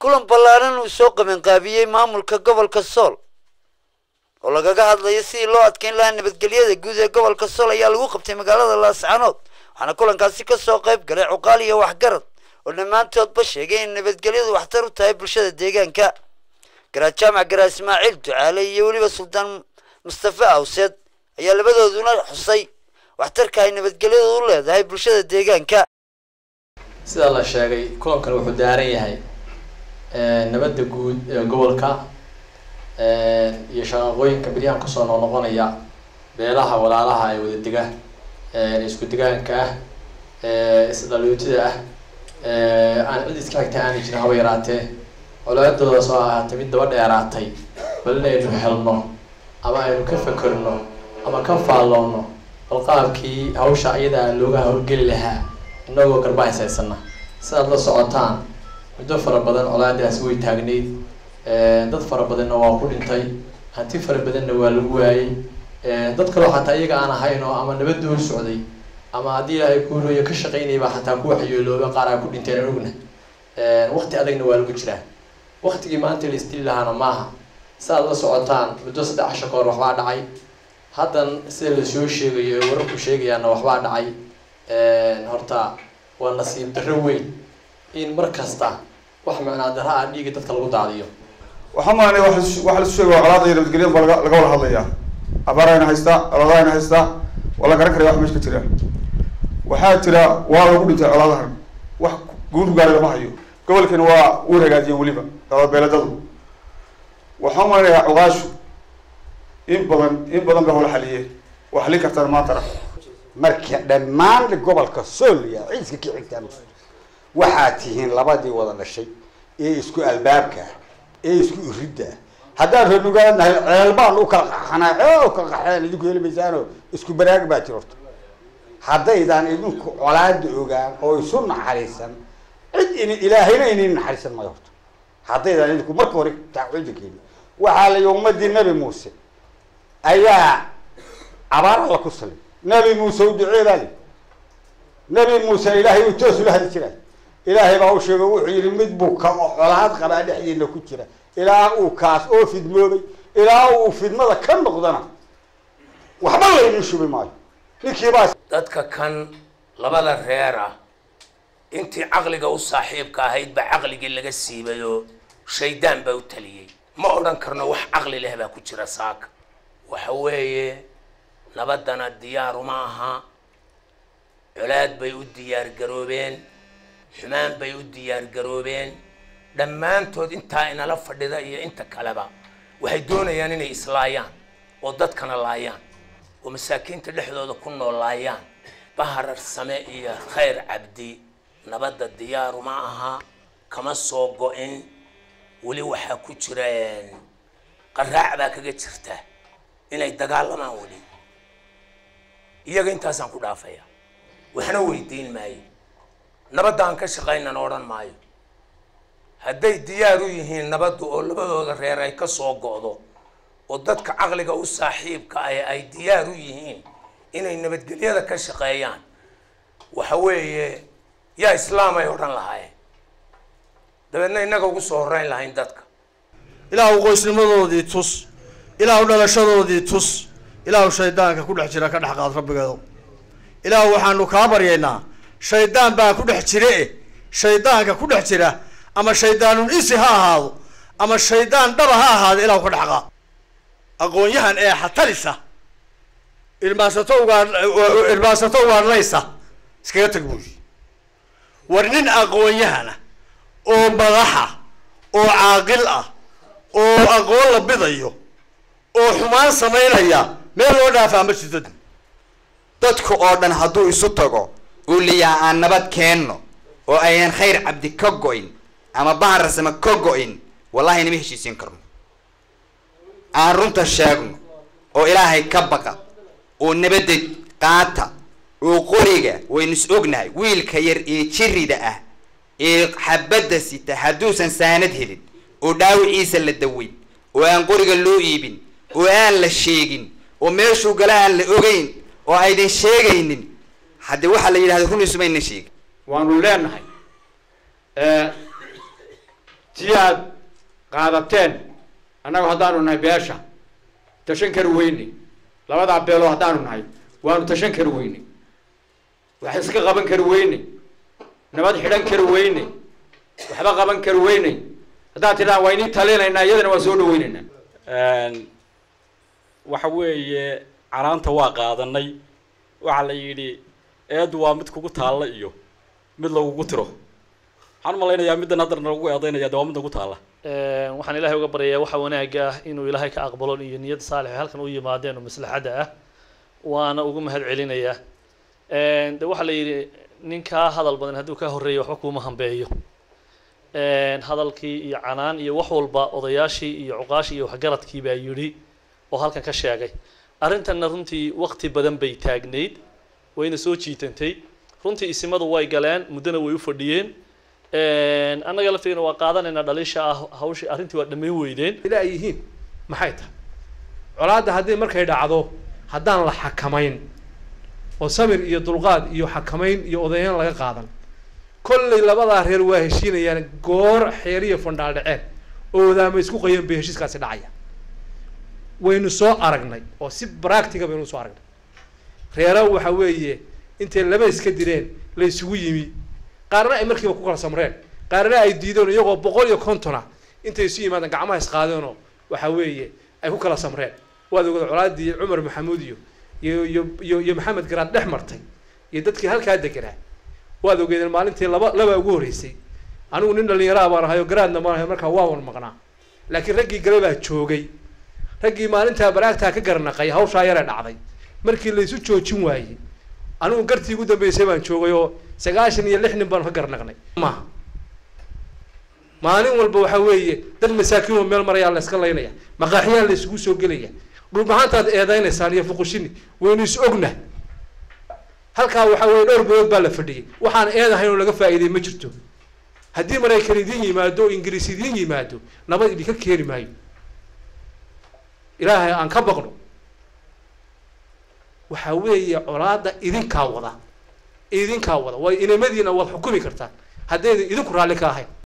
kulan ballaaran uu soo qabanqaabiyey maamulka gobolka sool oo lagaga hadlayo sidii loo adkeyn lahaa nabadgelyada guud ee gobolka sool ayaa lagu qabtay magaalada laascanood waxaana kulankaasi kasoo qayb galay cuqaal iyo waxgarad oo dhammaantoodba sheegay in nabadgelyadu waxtar u tahay bulshada deegaanka garaad jaamac garaad ismaaciil ducaale iyo weliba suldaan mustafe awseed ayaa labadooduna xusay waxtarka ay nabadgelyadu u leedahay bulshada deegaanka sida la sheegay kulankan wuxuu daaran yahay nabadda guud ee gobolka iyo shaqaqooyinka beryahan kusoo noqnoqonaya beelaha walaalaha ee wada dega isku degaanka ah isdhalyootida ah aan cid iska xigta aana jirin haba yaraatee colaadooda soo ahaatay mid daba dheeraatay bal inaynu helno ama aynu ka fakerno ama ka faalloonno bal qaabkii hawsha iyadaa looga hawlgeli lahaa inagoo garba haysaysana sidaad la socotaan muddo fara badan colaadaasi way taagnayd dad fara badanna waa ku dhintay hanti fara badanna waa lagu waayey dad kaloo xataa iyaga aan ahayn oo ama nabadda hor socday ama haddii ilaahay kuurooyo ka shaqaynaya baa xataa ku waxyeelooba qaar aa ku dhinteen anugna waqti adagna waa lagu jiraa waqtigii maanta la isdili lahaana maaha sidaad la socotaan muddo saddex casho ka hor waxbaa dhacay haddan sida lasoo sheegayo ee wararku sheegayaana waxbaa dhacay horta waa nasiib darro weyn in mar kasta wax macnaa darra ah dhiiga dadka lagu daadiyo waxaa maanay waxa lasu sheegay waa colaada iyo nabadgelyada baa laga laga wada hadlayaa abaarayna haystaa colaadayna haystaa waa la garan karaya wax meesha ka jira waxaa jira waa lagu dhintay colaadahan wax guud gaaray lama hayo gobolkani waa uu hagaajiyeen weliba dababeeladadu waxaa maanayaa cuqaashu in badan in badan ba hawla xaliyeen waa xalin kartaan maantana marka dhammaan gobolka sooliya ciiska ka xigtaan waxaad tihiin labadii wada dhashay ee isku albaabka ee isku iridda haddaan reernugaanahay ceel baan u kala qaxanaa ee u kala qaxeen idinku heli maysaano isku baraag baa jirorta haddaydaan idinku colaada ogaan oo isu naxariisan cid in ilaahayna inin naxariisan mayo horta haddaydaan idinku marka hore tacudinkeeni waxaa la yii ummadii nabi muuse ayaa abaar alla ku salay nabi muuse u ducee baa li nabi muuse ilaahay uu toos ula hadli jiray ilaahay baa u sheegay wuxuu yihi mid buu ka colaad qabaa dhexdiina ku jira ilaa uu kaas oo fidmoobay ilaa uu fidmada ka noqdana waxba laynin shubi maayo ninkiibaa dadka kan labada reer ah intii caqliga u saaxiibka ahayd baa caqligii laga siibay oo shaydaan baa u taliyey ma odhan karno wax caqli leh baa ku jira saaka waxa weeye nabadana diyaaruma aha colaad bay u diyaar garoobeen xumaan bay u diyaar garoobeen dhammaantood intaa inala fadhida iyo inta kaleba waxay doonayaan inay islaayaan oo dadkana laayaan oo masaakiinta dhexdooda ku nool laayaan baharar same iyo khayr cabdi nabadda diyaaruma aha kama soo go-in weli waxaa ku jira qaraac baa kaga jirta inay dagaalamaan weli iyaga intaasaan ku dhaafaya waxna weydiin maayo nabadda aan ka shaqaynana odhan maayo hadday diyaar u yihiin nabaddu oo labadooda reer ay ka soo go'do oo dadka caqliga u saaxiibka ah ay diyaar u yihiin inay nabadgelyada ka shaqeeyaan waxa weeye yaa islaam ay odhan lahaayeen dabeedna innaga ugu soo horreyn lahayn dadka ilaahu qoysnimadoodii tus ilaahu dhalashadoodii tus ilaahu shaydaanka ku dhex jira ka dhex qaad rabbigeedo ilaahu waxaanu kaa baryaynaa shaydaan baa ku dhex jire e shaydaanka ku dhex jira ama shaydaanun isi ha ahaado ama shaydaan dhaba ha ahaado ilaahu ka dhex qaad aqoon-yahan ee xatalisa irmaasato ugaa irmaasato ugaadhnaysa iskaga tag buuyi war nin aqoon-yahana oo madaxa oo caaqil ah oo aqoon la bidayo oo xumaan samaynaya meel loo dhaafaa ma jirto dadka oo dhan hadduu isu tago uu liyaa aan nabad keenno oo ayaan khayr cabdi ka go-in ama bahararsama ka go-in wallahi inama heshiisiin karno aan runta sheegno oo ilaahay ka baqa oo nabadda qaata oo qoriga waynu is ognahay wiilka yar ee jirida ah ee xabadda sita hadduusan saanad helin oo dhaawiciisa la daweyn oo aan qoriga loo iibin oo aan la sheegin oo meeshuu gala aan la ogeyn oo aydin sheegaynin haddii waxaa la yidhahda runiisumayna sheegin waanu leenahay tii aad qaadateen annagu haddaanu nahay beesha tashan kari weyne labadaa beelood haddaanu nahay waanu tashan kari weyne wax iska qaban kari weyne nabad xidhan kari weyne waxba qaban kari weyne haddaad tidhahan waa inii talinaynaa iyadana waa soo dhaweynaynaa waxa weeye canaanta waa qaadanay waxaa la yidhi eedu waa mid kugu taalla iyo mid lagugu tiro waxaan malaynayaa middan haddana lagu eedaynaya de waa mid nagu taalla waxaan ilaahay uga baryayaa waxa wanaagga ah inuu ilaahay ka aqbalo iyo niyad saalix halkan u yimaadeen oo maslaxadda ah waana ugu mahad celinayaa de waxaa la yidhi ninkaa hadal badan hadduu ka horreeya waxba kuuma hambeeyo hadalkii iyo canaan iyo wax walba odayaashii iyo cuqaashii iyo waxgaradkii baa yidhi oo halkan ka sheegay arrintanna runtii waqti badan bay taagnayd wayna soo jiitantay runtii isimadu way galeen muddona way u fadhiyeen annaga lafteena waa qaadanaynaa dhaliisha ah hawshii arrintii waa dhammayn weydeen ila ay yihiin maxay tahay colaadda haddii markay dhacdo haddaan la xakamayn oo samir iyo dulqaad iyo xakamayn iyo odayayn laga qaadan kollay labadaa reer waa heshiinayaan goor xeeriya fandhaal dhaceen oo wadaama isku qayeen bay heshiiskaasi dhacaya waynu soo aragnay oo si bractiga baynu usoo aragnay reera waxa weeye intay laba iska direen la isugu yimi qaarna ay markiiba ku kala samreen qaarna ay diideen iyagoo boqol iyo kontona intay isu yimaadeen gacmaha isqaadeenoo waxa weeye ay ku kala samreen waad ogada colaadii cumar maxamuud iyo iyo iyo iyo iyo maxamed garaad dhex martay iyo dadkii halkaa deganaa waad ogeedeen maalintii laba laba ugu horreysay anigu nin dhalinyaraa baan ahay oo garaadna baan ahay markaa waa wan maqnaa laakiin raggii gale baa joogay raggii maalintaa baraagtaa ka garnaqay hawshaa yaree dhacday markii laysu joojin waayey anigu gartii ugu dambeysay baan joogay oo sagaashan iyo lix nin baanu ka garnaqnay maaha maalin walba waxa weeye dad masaakiin oo meel marayaa la iska laynaya maqaaxiyaa la isugu soo gelaya dhulbahaantaad eedaynaysaan iyo fuqushini waynu is ogna halkaa waxa weeye dhowr bilood baa la fadhiyay waxaan eedahayn oo laga faa'iiday ma jirto haddii maraykan idiin yimaado oo ingiriis idiin yimaado nabad idinka keeni maayo ilaahay aan ka baqno waxa weeye colaada idinkaa wada idinkaa wada way inamadiina waad xukumi kartaan haddaydan idinku raalli ka ahayn